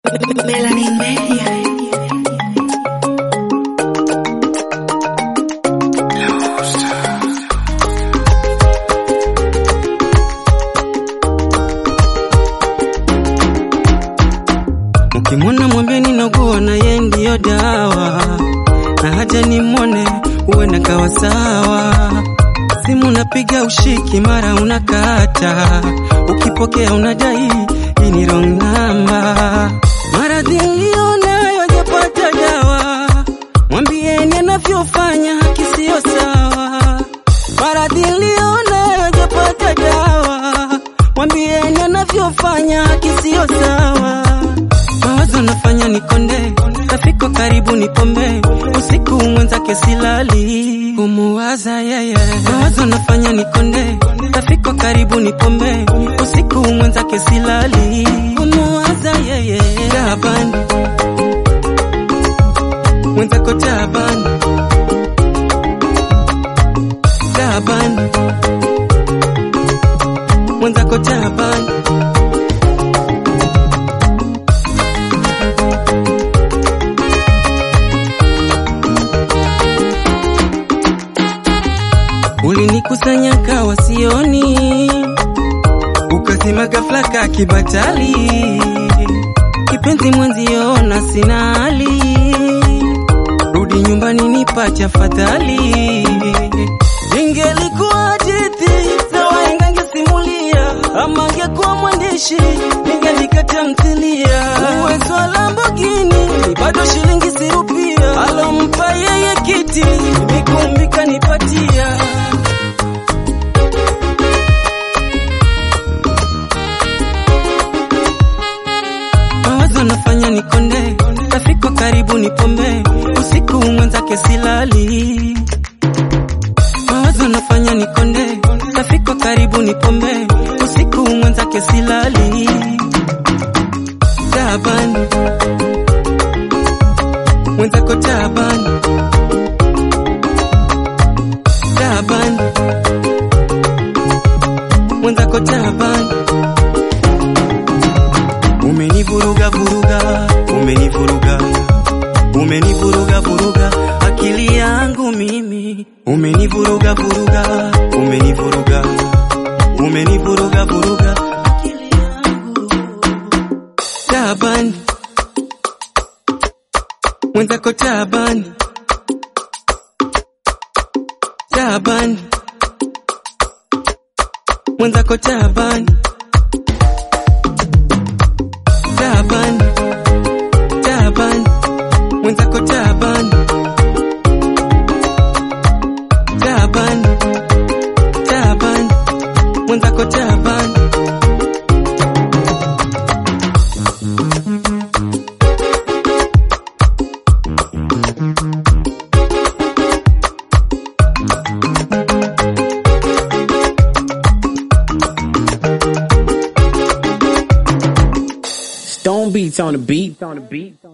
Melanin Media. Ukimwona mwambieni nakuwa na ye ndiyo dawa, na haja nimwone uwe kawa sawa. Simu napiga ushiki, mara unakata, ukipokea unadai hii ni wrong number. Maradhi niliyonayo hajapata dawa, mwambieni anavyofanya haki siyo sawa. Maradhi niliyonayo hajapata dawa, mwambieni anavyofanya haki siyo sawa. Mawazo nafanya nikonde, rafiko karibu nipombe, usiku mwenzake silali, kumuwaza yeye. Mawazo nafanya nikonde, rafiko karibu nipombe, usiku mwenzake silali, kumuwaza yeye. Taabani mwenzako taabani, taabani mwenzako taabani. Ulinikusanya kawa sioni, ukasema ghafla ka kibatali, kipenzi mwenzio na sina hali, rudi nyumbani nipache afadhali. Ingelikuwa hadithi na wahenga ngesimulia, ama angekuwa mwandishi ningeandika tamthilia. Uwezo wa Lamborghini bado shilingi sirupia, alompa yeye kiti nikumbika nipatia mawazo nafanya nikonde, rafiko karibu nipombe, usiku mwenzake silali. Mawazo nafanya nikonde, rafiko karibu nipombe, usiku mwenzake silali. Taabani mwenzako taabani, taabani mwenzako taabani Umenivuruga vuruga, umenivuruga, umenivuruga vuruga akili yangu mimi, umenivuruga vuruga, umenivuruga, umenivuruga vuruga akili yangu. Taabani mwenzako taabani, taabani mwenzako taabani. Taabani, taabani, mwenzako taabani, taabani, taabani, mwenzako taabani. Stone beats on the beat. On the beat.